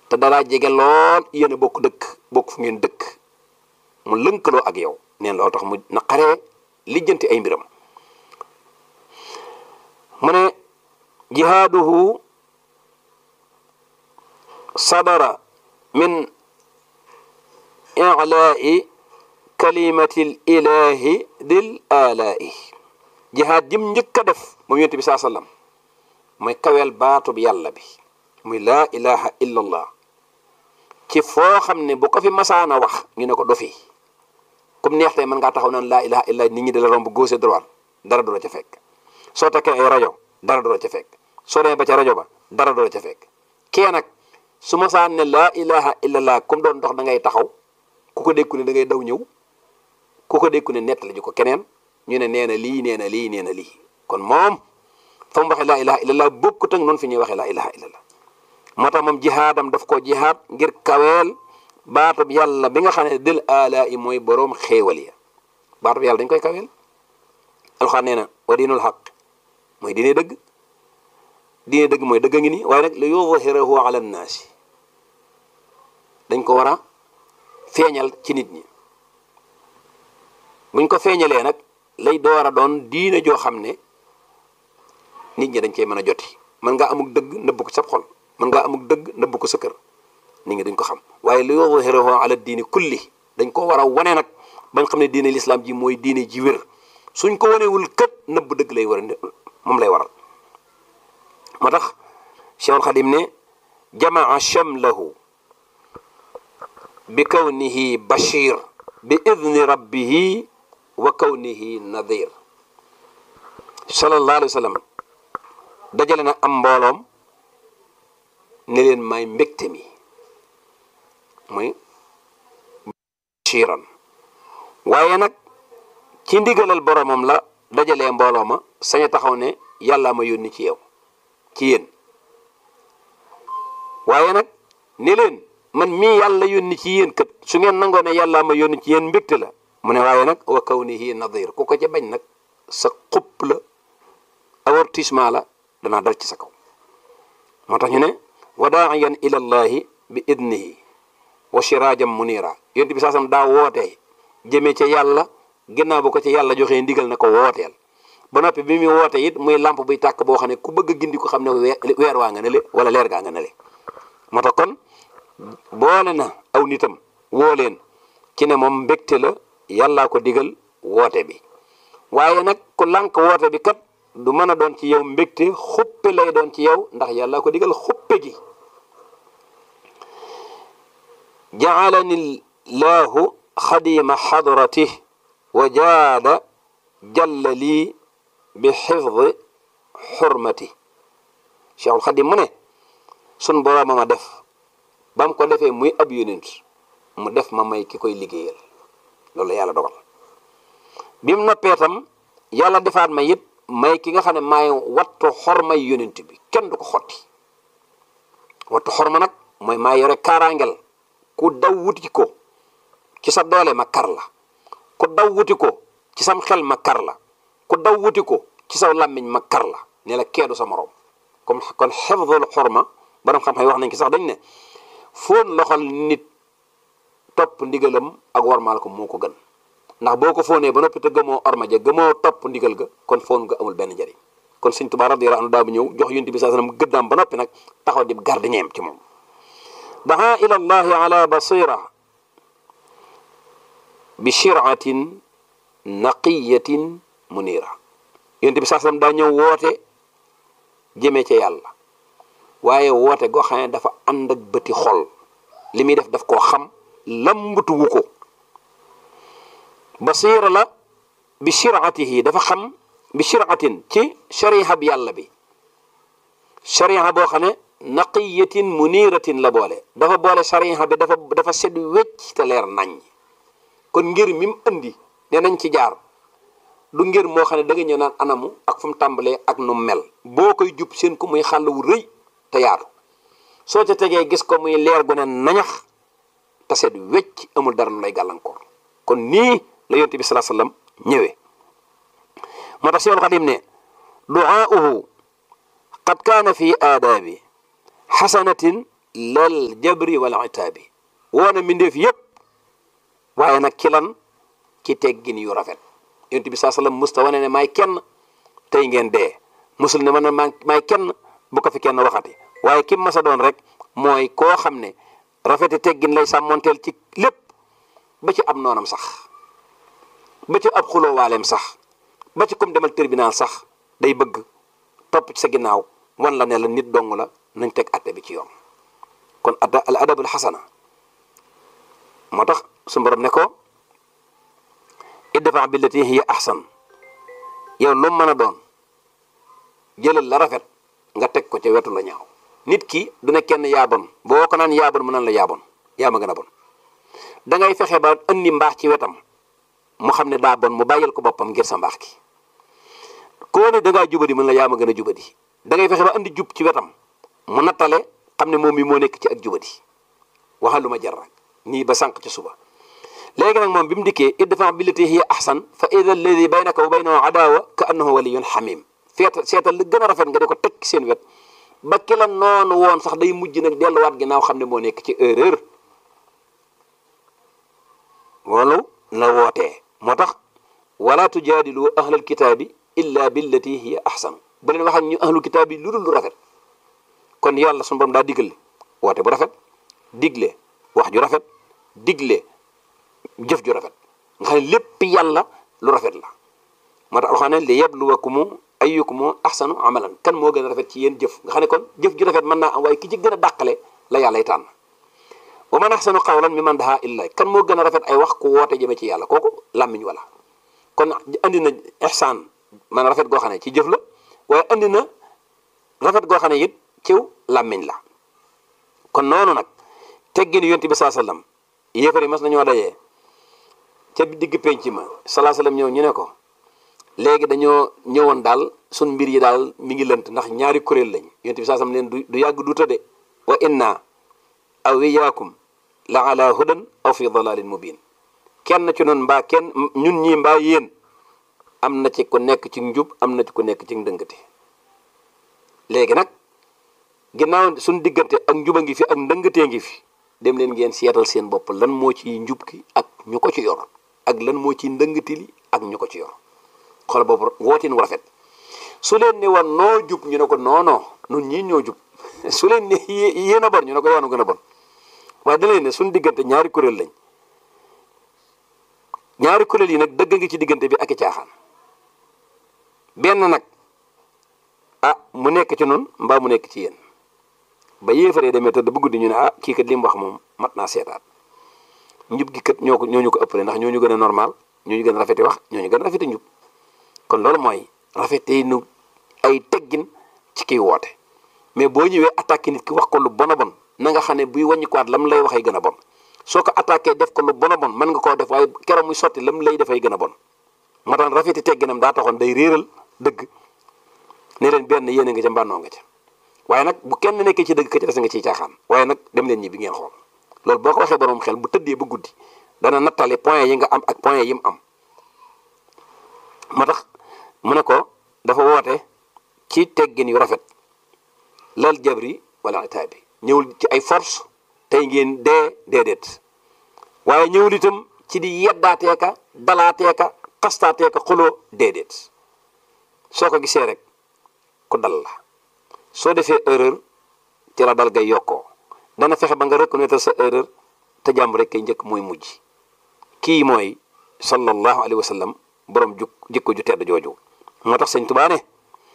te dalaa jege lool yéen a bokk dëkk bokk fu ngeen dëkk mu lënkaloo ak yow neen loolu tax mu naqaree lijjanti ay mbiram mu ne jihaaduhu sadara min ilaai kalimatil ilahi dil alaa'i jihaad jim njëkk a def moom yonent bi saa sallam mooy kaweel baatub yàlla bi muy laa ilaha illa allah ci foo xam ne bu ko fi masaana wax ñu ne ko dofi comme neex tey mën ngaa taxaw naan laa ilaha illa nit ñi di la romb gauche droite dara du la ca fekk soo takkee ay rajo dara du la ca fekk soo demee ba ca rajo ba dara du la ca fekk kee nag su masaan ne laa ilaha illa allah comme doon dox da ngay taxaw ku ko dékku ne da ngay daw ñëw ku ko dékku ne nettali ji ko keneen ñu ne nee na lii nee na lii nee na lii kon moom fa mu waxee laa ilaha illallah bokkut ak noonu fi ñuy waxee laa ilaha illallah moo tax moom jihaadam daf ko jihaad ngir kaweel baatub yàlla bi nga xam ne dil ala yi mooy boroom xéewal ya baatub yàlla dañ koy kaweel alxaan nee na wa diinul xaq mooy diine dëgg diine dëgg mooy dëgg a ngi nii waaye nag li yudhirahu ala nnaasi dañ ko war a feeñal ci nit ñi buñ ko feeñalee nag lay door a doon diine joo xam ne nit ñi dañ cey mën a joti mën ngaa amuk dëgg nëbb ko sa xol mën ngaa amuk dëgg nëbb ko sa kër nit ñi dañ ko xam waaye li yudhirahu ala diini kulli dañ ko war a wane nag bañ xam ne diine lislaam ji mooy diine ji wér suñ ko wanewul kët nëbb dëgg lay war a moom lay waral moo tax Cheikhul Xadim ne jamaa shamlahu bi kawnihi bashir bi idni rabbihi wa kawnihi nadir sallallahu alayhi wa sallam dajale na am mbooloom ne leen may mbégte mi muy bashiran waaye nag ci ndigalal boromam la dajalee mbooloo ma sañ a taxaw ne yàllaa ma yónni ci yow ci yéen waaye nag ne leen man mii yàlla yónni ci yéen kat su ngeen nangoo ne yàllaa ma yónni ci yéen mbégte la mu ne waaye nag wa kawnihi nadir ku ko ca bañ nag sa xupp la avertissement la danaa dal ci sa kaw moo tax ñu ne wa daaiyan ila llahi bi idnihi wa shiraajam munira yonent bi saasam daa wootee jëmee ca yàlla ginnaaw bu ko ci yàlla joxee ndigal na ko wooteel ba noppi bi muy woote it muy lamp buy tàkk boo xam ne ku bëgg a gindi ko xam ne weer waa nga ne le wala leer gaa nga ne le moo tax kon boole na aw nitam woo leen ci ne moom mbégte la yàllaa ko digal woote bi waaye nag ku lànk woote bi kat du mën a doon ci yow mbégte xuppe lay doon ci yow ndax yàllaa ko digal xuppe gi jaalani llahu xadima xadratih wa jaada jalla lii bi xifdi xurmati cheikhul xadim mu ne sun borooma ma def ba mu ko defee muy ab yonent mu def ma may ki koy liggéeyal loolu yàlla dogal bi mu noppee tam yàlla defaat ma it may ki nga xam ne maay wattu xormay yonent bi kenn du ko xotti wattu xorma nag mooy maa yore kaaraangel ku daw wuti ko ci sa doole ma kar la ku daw wuti ko ci sam xel ma kar la ku daw wuti ko ci saw làmmiñ ma kar la ne la keedu sa morom comme kon xefdul xorma borom xam-xam wax nañ ki sax dañ ne foon loxol nit topp ndigalam ak warmaal ko moo ko gën ndax boo ko foonee ba noppi te gëmoo orma ja gëmoo topp ndigal ga kon foon nga amul benn njariñ kon sëñ Tuubaa radiyallaahu anhu daa bu ñëw jox yonent bi saa sallam gëddaam ba noppi nag taxaw di gardiñeem ci moom daa ila allahi ala basira bi shiratin naqiyatin munira yonent bi saa sallam daa ñëw woote jëmee ca yàlla waaye woote goo xam ne dafa ànd ak bëti xol li muy def daf koo xam lambatuwu ko basira la bi shiratihi dafa xam bi shiratin ci shariha bi yàlla bi shariha boo xam ne naqiyatin muniratin la boole dafa boole shariha bi dafa dafa sedd wecc te leer nañ kon ngir mi mu indi ne nañ ci jaar du ngir moo xam ne da nga ñëw naan anamu ak fu mu tàmbalee ak nu mel boo koy jub seen ko muy xàll wu rëy te yaatu soo ca tegee gis ko muy leer gu ne nañax te sedd wecc amul dara lu lay gàllankoor kon nii la yonent bi salaa sallam ñëwee moo tax Seexul Xadim ne duaauhu qad kaana fi aadaabi xasanatin lal jabri wal itaabi woona mbindeef yépp waaye nag ci lan ci teggin yu rafet yonent bi saa sallam musta wane ne maay kenn tey ngeen dee musul ne ma ne maay kenn bu ko fi kenn waxati waaye kim masa doon rek mooy koo xam ne rafeti teggin lay sàmmonteel ci lépp ba ci ab noonam sax ba ci ab xuloowaaleem sax ba ci comme demal tribunal sax day bëgg topp ci sa ginnaaw wan la ne la nit dong la nañ teg atte bi ci yoon kon adda al adabul xasana moo tax su borom ne ko idfa billati hiya ahsan yow lu mën a doon jëlal la rafet nga teg ko ca wetu la ñaaw nit ki du ne kenn yaa bon boo ko naan yaa bon mu naan la yaa bon yaa ma gën a bon da ngay fexe ba andi mbaax ci wetam mu xam ne daa bon mu bàyyil ko boppam ngir sa mbaax ki koo ne da ngaa jubadi mën la yaa ma gën a jubadi da ngay fexe ba andi jub ci wetam mu nattale xam ne moom mi moo nekk ci ak jubadi waxal lu ma jar rek nii ba sànq ci suba léegi nag moom bi mu dikkee idfa billati hiya ahsan fa ida alladi baynaka wa baynahu adawa ka annahu waliyun xamim feetal seetal li gën a rafet nga di ko teg seen wet ba ki la noonu woon sax day mujj nag delluwaat ginnaaw xam ne moo nekk ci erreur loolu la wootee moo tax wala tujaadilu ahlal kitaabi illa billati hiya ahsan bu leen wax ak ñu ahlul kitaab yi lu dul lu rafet kon yàlla sunu borom daa digal woote bu rafet digle wax ju rafet digle jëf ju rafet nga xam ne lépp yàlla lu rafet la moo tax alxuraan ne li yabluwakumu ayyukumu ahsanu amalan kan moo gën a rafet ci yéen jëf nga xam ne kon jëf ju rafet mën naa am waaye ki ci gën a dàqale la yàllay tànn wa man ahsanu qawlan mimman daa illa kan moo gën a rafet ay wax ku woote jëme ci yàlla kooku làmmiñ wala kon andi na ihsaan man rafet goo xam ne ci jëf la waaye andi na rafet goo xam ne it ciw làmmiñ la kon noonu nag teggin yonent bi saa sallam yéefar yi mas nañoo dajee ca digg penc ma salaa sallam ñëw ñu ne ko léegi dañoo ñëwoon daal sun mbir yi daal mi ngi lënt ndax ñaari kuréel lañ yonent bi saa sallam leen du du yàgg du tëdde wa inna aw iyaakum la ala hudan aw fi dalalin mubin kenn ci noonu mbaa kenn ñun ñii mbaa yéen am na ci ku nekk ci njub am na ci ku nekk ci ndëngate léegi nag ginnaaw suñ diggante ak njuba ngi fi ak ndëngatee ngi fi dem leen ngeen seetal seen bopp lan moo ci njub ki ak ñu ko ci yor ak lan moo ci ndëngati li ak ñu ko ci yor xool boobu wootin wu rafet su leen ne woon noo jub ñu ne ko non non nun ñii ñoo jub su leen ne yéen a bon ñu ne ko yoonu gën a bon waaye da leen ne suñ diggante ñaari kuréel lañ ñaari kuréel yi nag dëgg ngi ci diggante bi ak i caaxaan benn nag ah mu nekk ci noonu mbaa mu nekk ci yéen ba yéefaree demee tëdd bu guddi ñu ne ah kii kat li mu wax moom mat naa seetaat njub gi kat ñoo ko ñoo ñu ko ëppale ndax ñoo ñu gën a normal ñoo ñu gën a rafeti wax ñoo ñu gën a rafeti njub kon loolu mooy rafetee nu ay teggin ci kiy woote mais boo ñëwee attaqué nit ki wax ko lu bon a bon na nga xam ne buy wàññi ko waat lam lay waxee gën a bon soo ko attaqué def ko lu bon a bon mën nga koo def waaye keroog muy sotti lam lay defay gën a bon moo tax rafeti tegginam daa taxoon day réeral dëgg ne leen benn yéen a nga ca mbànnoo nga ca waaye nag bu kenn nekkee ci dëgg ka ci des nga ciy caaxaan waaye nag dem leen ñi bi ngeen xool loolu boo ko waxee borom xel bu tëddee ba guddi dana nattale point yi nga am ak point yi mu am moo tax mu ne ko dafa woote ci teggin yu rafet lal jabri wala itaabi ñëwul ci ay force tey ngeen dee déedéet waaye ñëwul itam ci di yeddaateeka dalaateeka xastaateeka xuloo déedéet soo ko gisee rek ku dal la soo defee erreur ci la dal ngay yokkoo dana fexe ba nga reconnaître sa erreur te jàmm rek kay njëkk mooy mujj kii mooy sallallahu alayhi wa sallam borom juk jikko ju tedd jooju moo tax sëñ Tuubaa ne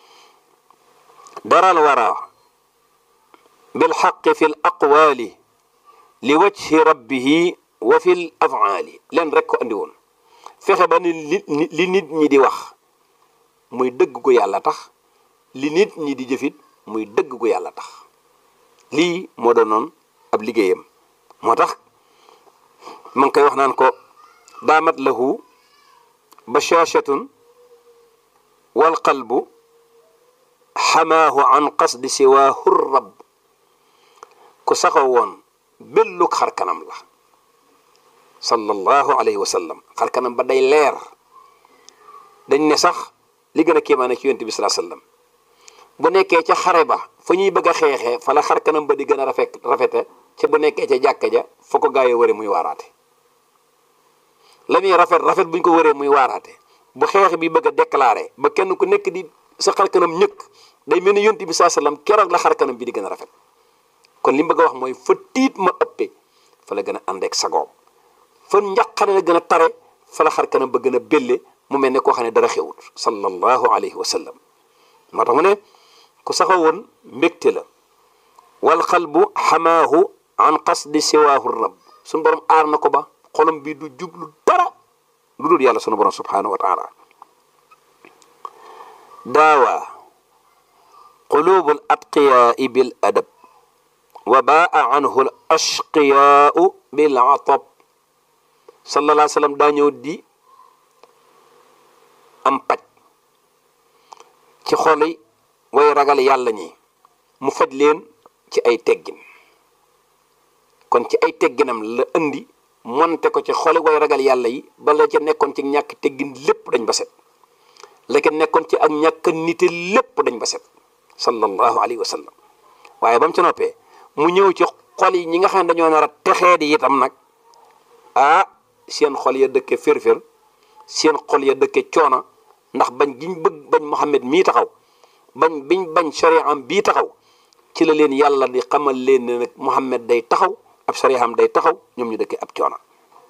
daral wara bil xaqi fi l aqwaali li wajhi rabbihi wa fi l afaali leen rek ko andi woon fexe ba ni li nit ñi di wax muy dëgg gu yàlla tax li nit ñi di jëfit muy dëgg gu yàlla tax lii moo doonoon ab liggéeyam moo tax ma ngi koy wax naan ko daamat lahu bashashatun wal qalbu xamaahu an qasdi siwaahu rab ku saxaw woon bellug xar kanam la sallallahu alayhi wa sallam xar kanam ba day leer dañ ne sax li gën a kéemaane ci yonent bi salaa sallam bu nekkee ca xare ba fa ñuy bëgg a xeexee fa la xar kanam ba di gën a rafet rafete ca bu nekkee ca jàkka ja fa ko gaa yi wëre muy waaraate la muy rafet rafet bu ñu ko wëree muy waaraate bu xeex bi bëgg a déclaré ba kenn ku nekk di sa xar kanam ñëkk day mel ni yonti bi saa sallam keroog la xar kanam bi di gën a rafet kon li mu bëgg a wax mooy fa tiit ma ëppee fa la gën a àndeek sagoom fa njàqare la gën a tare fa la xar kanam ba gën a bélle mu mel ne koo xam ne dara xewut sallallahu alayhi wa sallam moo tax mu ne ku saxaw woon mbégte la wal qalbu xamaahu an qasdi siwaahu rab suñu borom aar na ko ba xolam bi du jublu dara lu dul yàlla sunu borom subhanahu wa taala daawa qulubu al atqiyaai bil adab wa baa anhu al ashqiyaau bil atab sallallahu alayhi wa sallam daa ñëw di am paj ci xoli way ragal yàlla ñi mu faj leen ci ay teggin kon ci ay tegginam la indi monte ko ci xoli way ragal yàlla yi bala ca nekkoon ci ñàkk teggin lépp dañ ba set la ca nekkoon ci ak ñàkk nite lépp dañ ba set sallallahu alayhi wa sallam waaye ba mu ci noppee mu ñëw ci xol yi ñi nga xam ne dañoo nar a texee di itam nag ah seen xol ya dëkke fér-fér seen xol ya dëkke coona ndax bañ giñ bëgg bañ Muhammad mii taxaw bañ biñ bañ shari'am bii taxaw ci la leen yàlla di xamal leen ne nag Muhammad day taxaw ab shari'am day taxaw ñoom ñu dëkke ab coona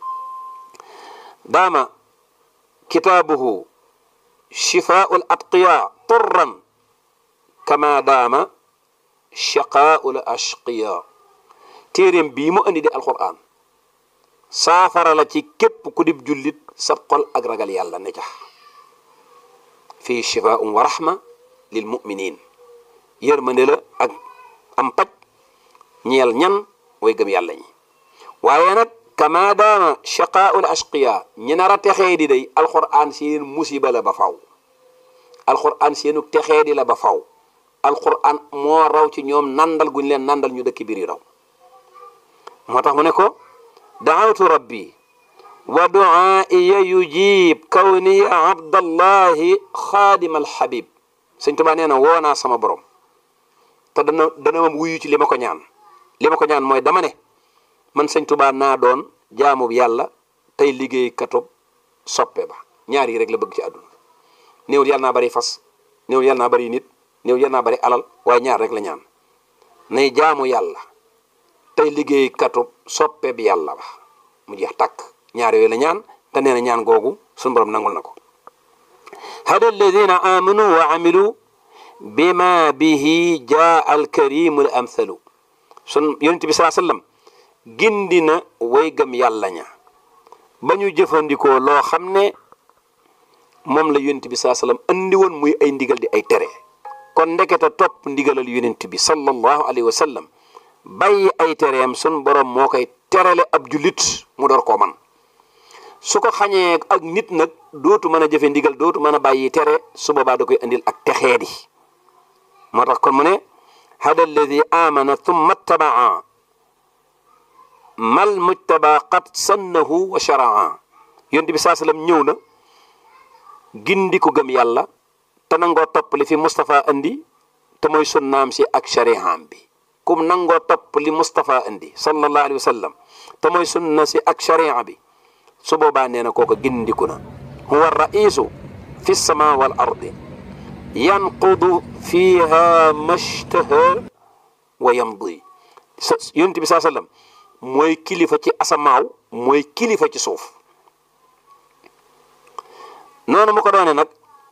daama kitaabuhu shifaa'ul atqiya turran kama daama shaqaa'ul ashqiya téeréem bii mu andi di alquran saafara la ci képp ku dib jullit sa xol ak ragal yàlla ne jax fii shifaa'un wa rahma lil muminin yërmande la ak am paj ñeel ñan way gëm yàlla ñi waaye nag kama daama shaqaa'ul ashqiya ñi nar a texee di day alquran seen musiba la ba faw alquran seenu texee di la ba faw alquran moo raw ci ñoom nandal guñ leen nandal ñu dëkk biir yi raw moo tax mu ne ko daawtu rabbi wa duaaiya yujib kawniya abdallahi xaadim alxabib sëñ tubaa nee na woo naa sama borom te dana dana ma wuyu ci li ma ko ñaan li ma ko ñaan mooy dama ne man sëñ tubaa naa doon jaamub yàlla tey liggéey katub soppe ba ñaar yi rek la bëgg ci àdduna néewul yàlla naa bari fas néewul yàlla naa bari nit néewul yàlla naa bari alal waaye ñaar rek la ñaan nay jaamu yàlla tey liggéey katub soppe bi yàlla ba mu jeex tàkk ñaar yooyu la ñaan te nee na ñaan googu suñu borom nangul na ko hada alladina amanu wa amilu bima bihi jaa alkarimu al amthalu sun yonent bi saa sallam gindi na way gëm yàlla ña ba ñu jëfandikoo loo xam ne moom la yonent bi saa sallam andi woon muy ay ndigal di ay tere kon ndekete topp ndigalal yonent bi sallallahu alayhi wa sallam bàyyi ay tereem sun borom moo koy terale ab jullit mu door koo man su ko xañee ak nit nag dootu mën a jëfe ndigal dootu mën a bàyyi tere su boobaa da koy indil ak texeedi moo tax kon mu ne hada alladi amana thumma ttabaa mal mujtaba qad sannahu wa sharaa yonent bi saa sallam ñëw na gindi ko gëm yàlla te nangoo topp li fi Moustapha andi te mooy sunnaam si ak sharihaam bi kum nangoo topp li Moustapha andi sallallahu alayhi wa sallam te mooy sunna si ak sharia bi su boobaa nee na kooku gindiku na huwa raisu fi sama wal ardi yanqudu fiha mashtaha wa yamdi yonent bi saa sallam mooy kilifa ci asamaaw mooy kilifa ci suuf noonu mu ko doone nag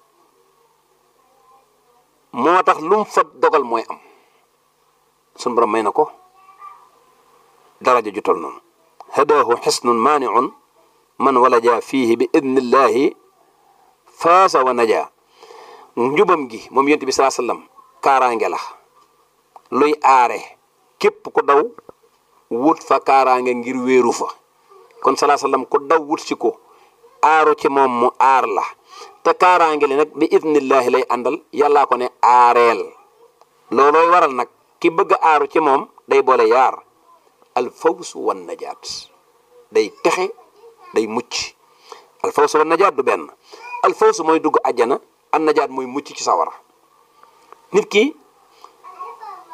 moo tax lu mu fa dogal mooy am sun borom may na ko daraja ju tol noonu hadaahu xisnun maaniun man walaja fiihi bi idnillahi faasa wa naja njubam gi moom yonent bi saa sallam kaaraange la luy aare képp ku daw wut fa kaaraange ngir wéeru fa kon salaa sallam ku daw wut si ko aaru ci moom mu aar la te kaaraange li nag bi idnillahi lay àndal yàllaa ko ne aareel loolooy waral nag ki bëgg a aaru ci moom day boole yaar al fawsu wan najaat day texe day mucc al fawsu wan najaat du benn al fawsu mooy dugg àjjana an najaat mooy mucc ci sawara nit ki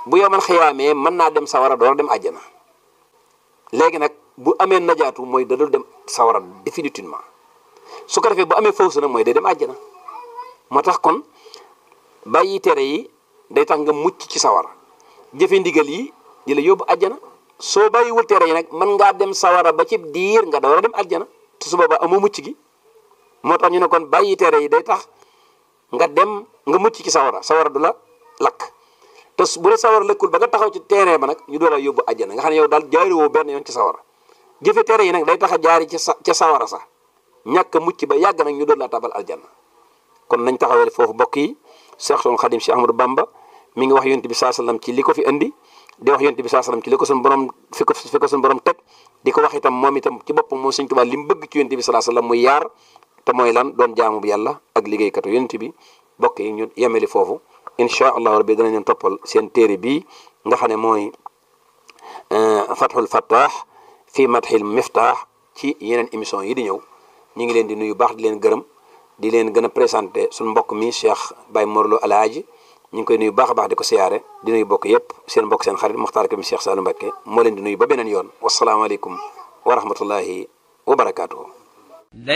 bu yow man xiyaamee mën naa dem sawara door dem àjjana léegi nag bu amee najaatu mooy da dul dem sawara définitivement su ko defee bu amee fawsu nag mooy day dem àjjana moo tax kon bàyyi tere yi day tax nga mucc ci sawara jëfe ndigal yi di la yóbbu àjjana soo bàyyiwul tere yi nag mën ngaa dem sawara ba ci diir nga door a dem àjjana te su boobaa amoo mucc gi moo tax ñu ne kon bàyyi tere yi day tax nga dem nga mucc ci sawara sawara du la lakk te bu la sawara lëkkul ba nga taxaw ci terrain ba nag ñu door a yóbbu àjjana nga xam ne yow daal jaari woo benn yoon ci sawara jëfe tere yi nag day tax a jaari ci sa ca sawara sax ñàkk mucc ba yàgg nag ñu doon laa tabal aljanna kon nañ taxawale foofu mbokk yi Seexul Xadim si Ahmadou Bamba mi ngi wax yonent bi saa sallam ci li ko fi indi di wax yonent bi saa sallam ci li ko suñu borom fi ko fi ko suñu borom teg di ko wax itam moom itam ci boppam moom Sëñ Tuubaa li mu bëgg ci yonent bi saa sallam muy yaar te mooy lan doon jaamu bu yàlla ak liggéeykatu yonent bi mbokk yi ñu yemeli foofu incha allahu rabbi danañ leen toppal seen téere bii nga xam ne mooy fathul fattah fii madhil miftah ci yeneen émission yi di ñëw ñu ngi leen di nuyu baax di leen gërëm di leen gën a présenté suñu mbokk mi Cheikh Baye Morlo Alaaji ñu ngi koy nuyu baax a baax di ko siyaare di nuyu bokk yépp seen mbokk seen xarit Muxtaar Kébé Cheikh Saliou Mbacké moo leen di nuyu ba beneen yoon wasalaamaaleykum wa rahmatullahi wa barakaatuhu